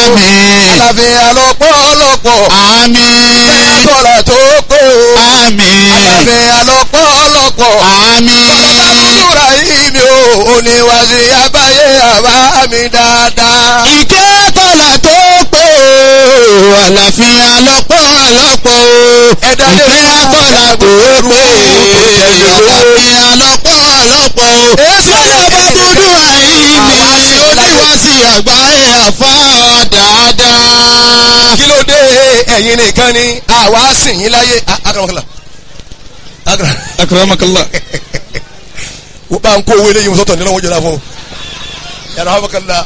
àmín àlàáfíà lọ́pọ̀lọpọ̀ àmín sọ̀rọ̀ tó kó àmín àlàáfíà lọ́pọ̀lọpọ̀ àmín àbúrò yìí mi ò oníwàsí abáyé àbá mi dáadáa. ìkẹ́ kọ́lá tó pé o àlàáfíà lọ́pọ̀lọpọ̀ o Ẹ̀dá lè ìkẹ́ kọ́lá tó pé àlàáfíà lọ́pọ̀lọpọ̀ o Èsì bọ́lá bá dúdú àìní oníwàsí àgbáyé àfa dáadáa. kí ló dé ẹ̀yin nìkan ni àwa sìn yín láyé akaramakala akara akramakallah. wọ́n bá ń kó owó eléyìí sọ́tọ̀ nínú wọn jẹ́ra fún un yàrá amakala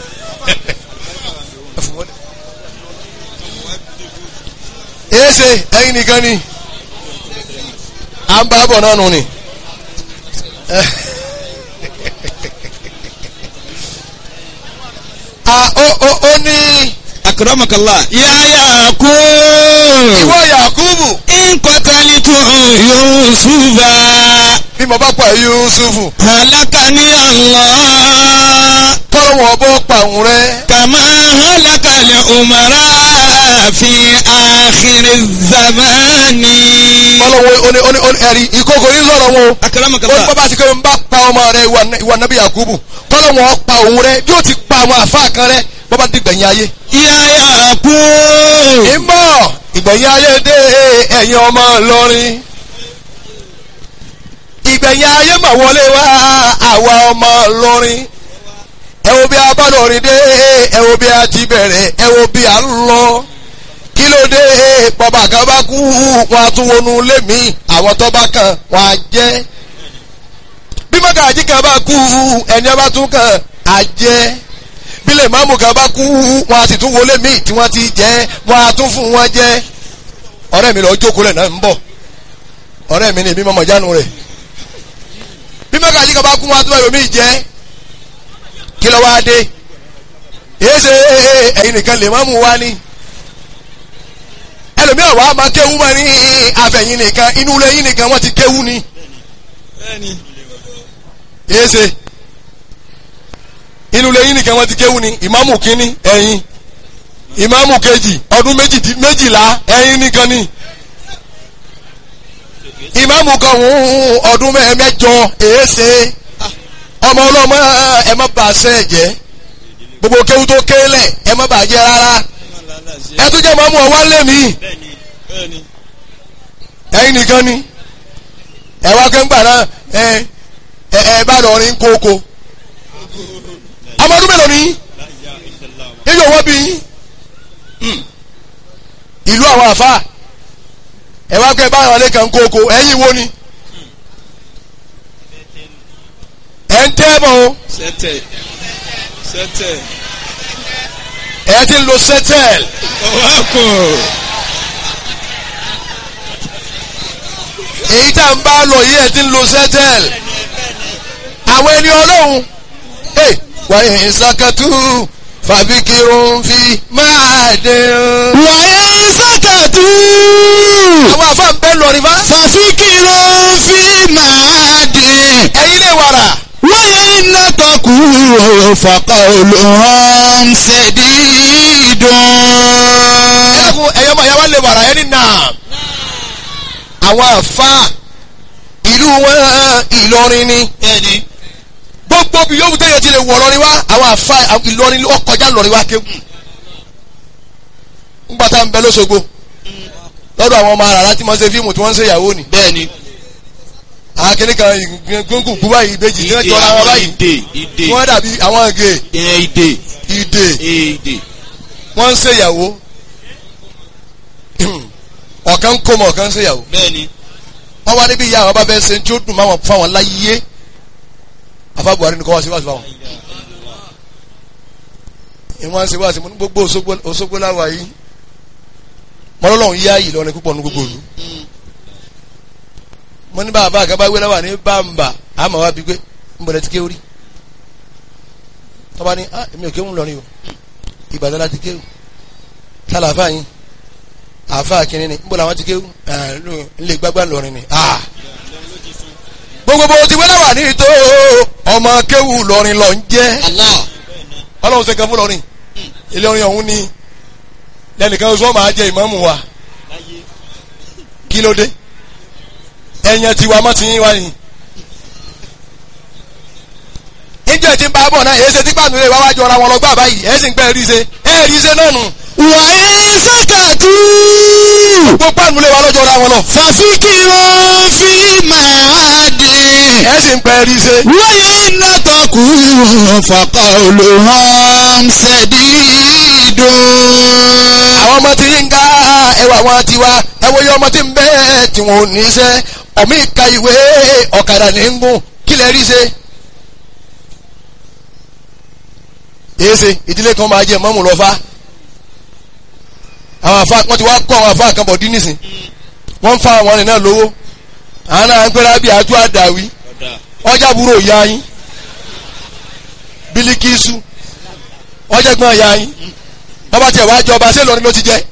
èsè ẹ̀yin nìkan ni à ń bá bọ̀ náà nù ni. a ó ó ó ní akramakallah. yáyà kú. ìwọ Yakubu nkọ́tàlítù yusufa. bí mo bá pa Yusufu halakani allah. kọ́lọ́wọ́ bọ́ pàrọ̀ rẹ. kama halakali umara fi akhiri zamani. kọ́lọ́wọ́ oní oní oní ẹ̀rí ìkókò yín sọ̀rọ̀ wọn o. ó ní akramakallah. bàbá àti kẹ́mi bá pa ọmọ rẹ ìwà- ìwà nàbí Yakubu kọ́lọ́wọ́ pa òun rẹ bí ó ti pa àwọn àfa kan rẹ bàbá ti gbẹ̀yìn ayé. yáyà kú. ìmọ̀ ìgbẹ̀yìn ayé dé ẹ̀yin ọmọ Ìlọrin. ìgbẹ̀yìn ayé mà wọlé wá àwa ọmọ Ìlọrin. ẹ wo bí a bá lọrin dé ẹ wo bí a ti bẹ̀rẹ̀ ẹ wo bí a ń lọ. kí ló dé bàbá kan bá kú wọn a tún wọnú ilé mi àwọn tó bá kàn wọn á jẹ́. bí mọ́gàjí kan bá kú ẹni ọba tún kàn á jẹ́ bílẹ̀ máàmù kan bá kú wọn a sì tún wọlé míì tí wọ́n ti jẹ́ wọn a tún fún wọn jẹ́ ọ̀rẹ́ mi lọ jókòó lẹ̀ náà ń bọ̀ ọ̀rẹ́ mi ni èmi mọ̀mọ́ jánu rẹ̀ bí mọ́gàjí kan bá kú wọn a tún bá yomi jẹ́ kí ló wá dé èyí ṣe ẹ̀yin nìkan lè máàmù wá ní ẹlòmíràn wàá máa kéwú mọ́ ní àfẹ̀yìn nìkan inú ilé yín nìkan wọ́n ti kéwú ni èyí ṣe inú ilé yín nìkan wọ́n ti kéwú ni ìmáàmù kínní ẹ̀yin ìmáàmù kejì ọdún méjì- méjìlá ẹ̀yin nìkan ni ìmáàmù kan ń ọdún mẹ́- mẹ́jọ èéṣe ọmọ ọlọ́mọ ẹ má bà ṣe jẹ́ gbogbo kéwú tó kélẹ̀ ẹ má bà jẹ́ rárá ẹ tún jẹ́ ìmáàmù ọwọ́ lé mi ẹ̀yin nìkan ni ẹ wá kẹ́ńgbà náà ẹ ẹ ẹ bá lọ rin kókó ọmọ ọdún mélòó ni níjọ wọ́n bí yín Hmm. ìlú àwọn àfa ẹ wá kẹ́ báwọn alẹ́ kan kókó ẹ̀yin wo ni ẹ̀ ń tẹ́ bọ̀ o sẹtẹ sẹtẹ ẹ̀ ti ń lo sẹ́tẹ̀l ọwọkọ èyí tá n bá lọ yìí ẹ̀ ti ń lo sẹ́tẹ̀l àwọn ẹni ọlọ́run ẹ wàyẹ̀ ìsàkàtú fàbíkirun fi máa dín. wàyà sàkàtú àwọn àfa ń bẹ́ lọ́rin fa fàfikìrò fi máa dín. ẹ̀yin lè wàrà. wáyé iná tọkù fàkà olùhàn ṣèdídùn. ẹkùn ẹ̀yọ́ máa yá wá lè wàrà ẹni náà. àwọn àfa ìlú wọn Ìlọrin ni bẹ́ẹ̀ni gbogbo bí yóò tẹ̀yẹ ti lè wọ̀ lọ́rin wá àwọn àfa Ìlọrin ó kọjá lọ́rin wá kéwù. ńgbà tá à ń bẹ lọ́sọ̀gbọ̀ lọ́dọ̀ àwọn ọmọ àràrá tí wọ́n ṣe fíìmù tí wọ́n ń ṣe ìyàwó ni. bẹ́ẹ̀ni. àkínní kan gbóngùn kú báyìí ìbejì tí wọ́n jọra wọn báyìí ìdè ìdè wọ́n dàbí àwọn gè ẹ ìdè ìdè ìdè. wọ́n ń ṣe ìyàwó ọ̀kan ń kó mọ̀ ọ̀kan ń ṣe ìyàwó. bẹ́ẹ̀ni. wọ́n wá níbi ìyá àwọn bá fẹ́ ṣe tí ó dùn máwọn fáwọn láyé afa Buhari nìkan wá sí wá sí fáwọn. ìwọ́n ṣe wá sí mo ní gbogbo Òṣogbo Òṣogbo láwa yìí mọ́lọ́lọ́hún yá yìí lọ́rin púpọ̀ ní gbogbo òlu. mo ní bàbá àgàbà gbé láwà ní bàmbà àmọ́ wá bí gbé ń bọ̀dẹ̀ tí kéwì tọ́ba ní ah èmi ò kéwù lọ́rin o Ìbàdàn láti kéwù tálà àfáà yín àfáà kìnínní ni ń bọ̀ làwọn ti kéwù ńlẹ̀ gbágbá lọ́rin ni ah gbogbo bó ti wẹ́lẹ̀ wà ní ìtò ọmọ kéwù lọ́rin lọ ń jẹ́ Allah ọlọ́run ṣe kan fún lọ́rin Ìlọrin ọ̀hún ni lẹ́nìkan sọ máa jẹ ìmáàmù wa kí ló dé ẹ̀yàn tiwa mọ́ ti yín wá ni. níjọ́ tí ń bá bọ̀ náà èyí ṣe tí pàánù lè wá wájú ọ̀ra wọn lọ gbà báyìí ẹ̀ sì ń pẹ́ rí ṣe ẹ̀ rí ṣe náà nù wàyí sàkàtú gbogbo pàánù lè wá lọ́jọ́ ọ̀ra wọn lọ fàfikìrún fílímà àdì ẹ̀ sì ń pẹ́ rí ṣe. wáyé nàtọkù fàkà olùhàn ṣẹdídùn. àwọn ọmọ tí ń ga ẹwà wọn ti wá ẹwọ yẹ ọmọ tí ń bẹ tí wọn ò ní iṣẹ́ ọmọ ìka ìwé ọ̀kadà ní ń gùn kí lè rí ṣe. èsè ìdílé kan máa jẹ mọ́mù lọ́fà àwọn àfa wọ́n ti wá kọ́ àwọn àfa kan bọ̀ dín nísìn wọ́n ń fa àwọn ọ̀rìn náà lówó àwọn náà ń pẹ́rẹ́ bí àjọ àdàwí ọjà búrò ya yín bílíkìsù ọjà gbọ́n ya yín bàbá tiẹ̀ wá jọba ṣé Ìlọrin ló ti jẹ́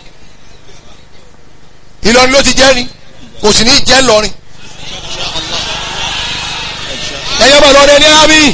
Ìlọrin ló ti jẹ́ ni kò sì ní jẹ́ Ìlọrin ẹ̀yẹ́ bọ̀ lọ́dẹ ní àmì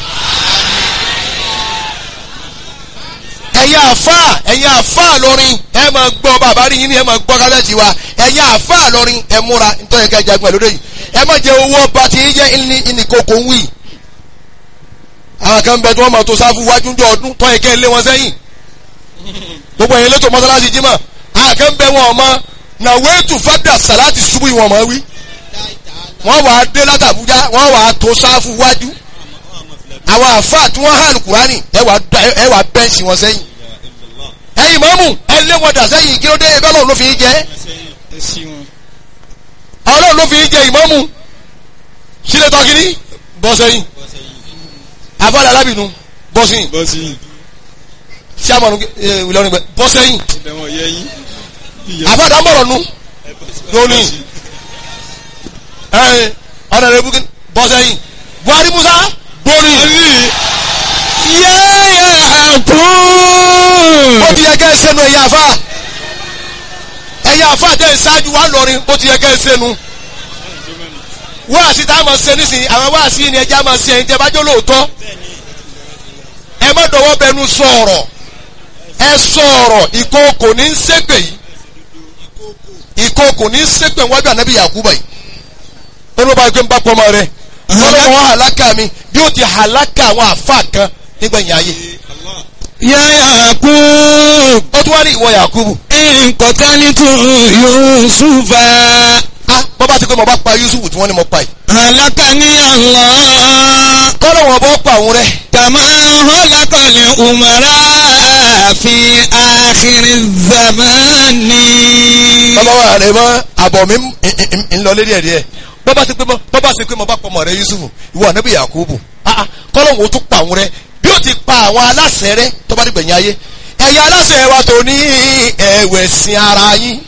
ẹ̀yẹ́ àfà ẹ̀yẹ́ àfà lọ́rin ẹ̀ máa gbọ́ bàbá rí yín ni ẹ̀ máa gbọ́ kálẹ̀jì wa ẹ̀yẹ́ àfà lọ́rin ẹ̀ múra nítorí ká jagun ẹ̀ lóde yìí ẹ̀ má jẹ owó ọba tí yín jẹ́ ìní ìnìkókò ń wì àwọn kan bẹ tí wọ́n máa tó sáfù wájú jọ ọdún tọ́ ẹ̀kẹ́ lé wọn sẹ́yìn gbogbo ẹ̀yin lẹ́tọ̀ mọ́sálásí jímọ̀ àkàn bẹ wọn ọmọ na wéètù fàdà sàláàtì ṣubú ìwọ̀n ọmọ wí wọ́n wàá dé látàbújá wọ́n wàá tó sáfù wájú àwọn àfáà tí wọ́n hàn kúránì ẹ wàá bẹ́ǹsì wọn sẹ́yìn ẹ̀yin mọ́mù ẹ lé wọn dà sẹ́yìn kí ló dé ẹgbẹ́ ọlọ́run ló fi í jẹ́ ọlọ́run ló fi í jẹ ìmọ́mù sílẹ̀ tọ́kìní bọ́ sẹ́yìn àfọlẹ́ alábìnú bọ́ sẹ́yìn bọ́sì sàmọ̀nù Ìlọrin bẹ bọ́ sẹ́yìn ibẹ̀ wọn yẹ yín. àfọ̀dà mọ̀rọ̀ nu lónìí ẹ̀ ọ̀nà rẹ̀ bukín bọ́ sẹ́yìn Buhari Musa gbórí yẹ́yẹ́ kú. ó ti yẹ kẹ́ ẹ sẹ́nu ẹ̀yà àfa ẹ̀yà àfa tẹ̀ ṣáájú wa lọ́rin ó ti yẹ kẹ́ ẹ sẹ́nu wáàsí tá a máa ṣe nísìnyí àwọn wáàsí ni ẹja máa ṣe ẹ̀yin tẹ́ bá jọ lóòótọ́ ẹ má dọwọ́ bẹnu sọ̀rọ̀ ẹ sọ̀rọ̀ ìkookò ní í ṣépè yìí ìkookò ní í ṣépè wájú ànábì Yakuba yìí ó ló bá yẹ kó ń bá pọ́nmọ rẹ ọlọ́wọ́ hàlákà mi bí ó ti hàlákà àwọn àfa kan nígbẹ̀yìn ayé yẹ́yẹ́ kú. ó tún wá ní ìwọ Yakubu nkọ̀tánítù Yusufa. ah bọ́ bá ti pé mo bá pa Yusuf tí wọ́n ní mo pa yìí halakani Allah. kọ́lọ̀ wọn bọ́ pa òun rẹ kama halakali umara fi akhiri zamani. bàbá wa rẹ mọ àbọ̀ mi ń- ń- ń lọ lérí ẹ̀ díẹ̀ bọ́ bá ti pé mo bọ́ bá ti pé mo bá pọ̀ mọ́ rẹ Yusuf ìwọ ànábì Yakubu ah ah kọ́lọ̀ wọn ó tún pa òun rẹ bí ó ti pa àwọn aláṣẹ rẹ tó bá dìgbẹ̀yìn ayé ẹ̀yà aláṣẹ wa tó ní ẹ̀wẹ̀sìn ara yín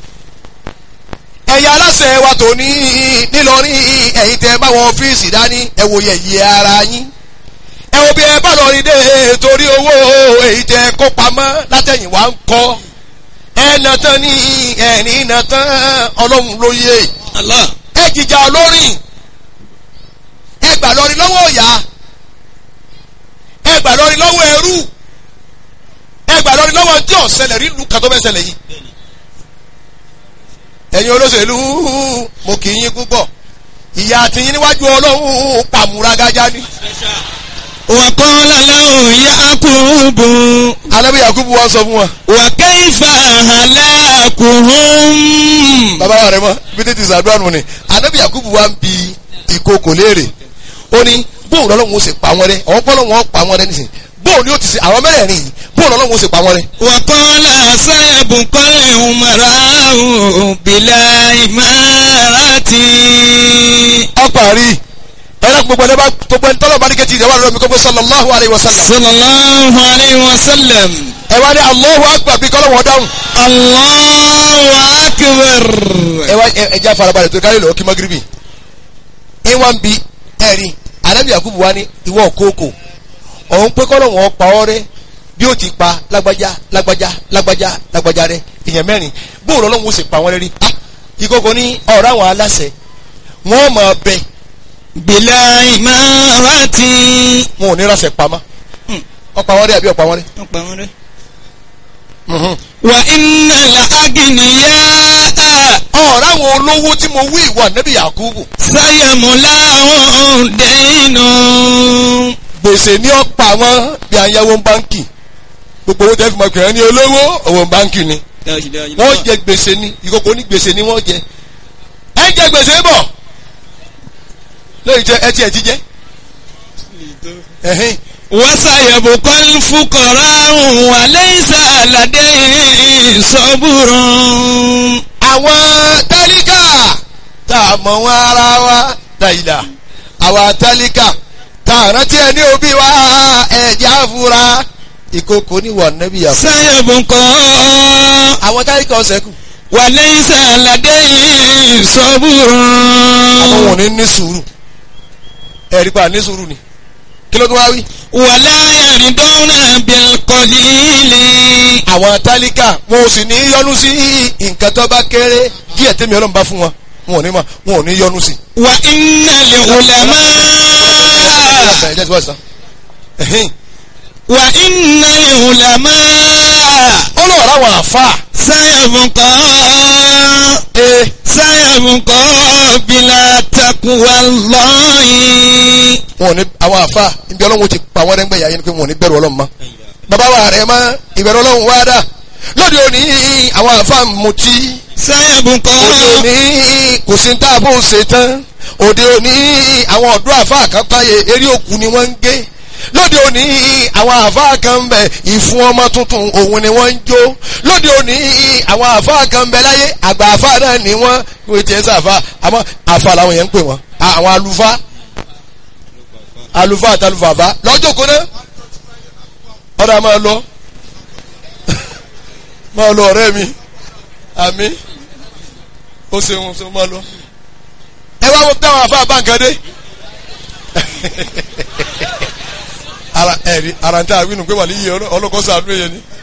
ẹ̀yà aláṣẹ wa tó ní nílọrin ẹ̀yin tẹ́ bá wọn ọ́fíìsì dání ẹ wo yẹ̀yẹ́ ara yín ẹ wo bí ẹ bá lọ rí dé torí owó èyí tẹ́ kó pamọ́ látẹ̀yìn wá ń kọ́ ẹ nà tán ní ẹ̀rín nà tán ọlọ́run ló yé Allah. ẹ jìjà olórin ẹ gbà lọrin lọ́wọ́ ọ̀yà ẹ gbà lọrin lọ́wọ́ ẹrú ẹ gbà lọrin lọ́wọ́ tí ọ̀sẹ̀lẹ̀ rí lu kàtó bẹ́ẹ̀ ṣẹlẹ̀ yìí ẹ̀yin olóṣèlú mo kì í yín púpọ̀ ìyá àtìyín níwájú ọlọ́run pàmùrágájá ni وقال له يعقوب alábí yakubu wa sọ fún wa وكيف هلاكهم bàbá rẹ mọ bí tètè sàdúrà nù ni alábí yakubu wa ń bi ìkookò léèrè ó ní bóun lọ́lọ́run ó sì pa wọ́n rẹ́ àwọn pọ́lọ́ wọn pa wọ́n rẹ́ nísìnyí bóun ni ó ti ṣe àwọn mẹ́rẹ̀ẹ̀rin yìí bóun lọ́lọ́run ó sì pa wọ́n rẹ́ وقال سيبقى الأمراء بلا إمارة ọparí ẹ̀rọ gbogbo ẹni bá gbogbo ẹni tọ́lọ̀ bá ní kẹ́tì ìdẹ́wà lọ́wọ́ mi kó gbé sallallahu alayhi wa sallam صلى الله عليه وسلم ẹ wá ní Allahu akbar bí kọ́lọ́ wọn dáhùn الله أكبر ẹ wá ẹ ẹ jẹ́ àfarabalẹ̀ tó kárí lọ́wọ́ kí magiribi ẹ wá ń bi ẹ̀rí anabi yakubu wa ní ìwọ kókò òun pé kọ́lọ́ wọn pa ọ́ rẹ́ bí ó ti pa lágbájá lágbájá lágbájá lágbájá rẹ èèyàn mẹ́rin bóun lọ́lọ́run ó sì pa wọ́n rẹ́ rí ah ìkókò ní ọ̀rọ̀ àwọn aláṣẹ wọ́n máa bẹ بلا إمارة wọn ò ní ránṣẹ́ pamọ́ ọ̀pá wọn rẹ́ àbí ọ̀pá wọn rẹ́ wà iná la agìnìyà ọ̀rọ̀ àwọn olówó tí mo wí ìwà nẹ́bí Yakubu sáyàmù láwọn dẹ́nu. gbèsè ní ọ̀pá wọn bí àyẹ̀wò báńkì gbogbo owó tẹ́ fi mọ̀ kìrẹ́ ní olówó owó báńkì ni wọ́n jẹ gbèsè ni ìkókò ní gbèsè ni wọ́n jẹ ẹ jẹ gbèsè bọ̀ lóyún jẹ ẹ tiẹ̀ ti jẹ ẹ̀hìn wọ́sàyẹ̀bù kọ́lí fúkọ̀rọ̀ àrùn wà lẹ́yìn sàlàdé sọ́bùrún. àwọn tálíkà tá a mọ̀ wọn ara wa dàìdà àwọn tálíkà tá a rántí ẹni òbí wa ẹ̀jẹ̀ àfúrá ìkókò ní wà nẹ́bí Yakubu sáyẹ̀bù kọ́ àwọn tálíkà ọ̀sẹ̀ kù wà lẹ́yìn sàlàdé àwọn sọ́bùrún. wọn ní ní sùúrù ẹ̀rí pa ní sùúrù ni kí ló tún wá wí. wàlá yàrídọ́nà bílkọ̀lìlì. àwọn tálíkà wọn ò sì ní yọnu sí nǹkan tó bá kéré díẹ̀ tẹ́mi ọlọ́run bá fún wọn wọn ò ní ma wọn ò ní yọnu sí. wà ìnàlẹ̀ ulama. ẹ jẹ́ ti bọ́ ìsàn. ẹ̀hìn. wà ìnàlẹ̀ ulama. ó lọ rà wọn àfa. sáyàbùkọ́. ee sáyàbùkọ́ bílà takuwa lọ́yìn. wọn ò ní àwọn àfa ibi ọlọ́run ti pa wọ́n rẹ́ngbẹ̀yà yẹn ni pé wọn ò ní bẹ̀rù ọlọ́run mọ́. bàbá wa rẹ̀ mọ́ ìbẹ̀rù ọlọ́run wá dà lóde òní àwọn àfa mutí sáyàbùkọ́. òde òní kò sí ní táàbù ṣe tán òde òní àwọn ọ̀dọ́ àfa àkàtàyè eré òkú ni wọ́n ń gé lóde òní àwọn àfa kan bẹ ìfún ọmọ tuntun òun ni wọ́n ń jó lóde òní àwọn àfa kan bẹ láyé àgbà àfa náà ni wọ́n wọ́n ti ẹ̀ sàfà àmọ́ àfa làwọn yẹn ń pè wọ́n àwọn àlùfáà àlùfáà àtàlùfàfà lọ́jọ́ kó náà ọ̀dà máa lọ máa lọ ọ̀rẹ́ mi àmì ó ṣeun ṣe máa lọ. ẹ wá wo táwọn àfa báńkàdé ara ẹ̀rí ara ń tẹ́ àwínú pé wà ní iye ọlọ́kọ́sọ àdúrà yẹn ni.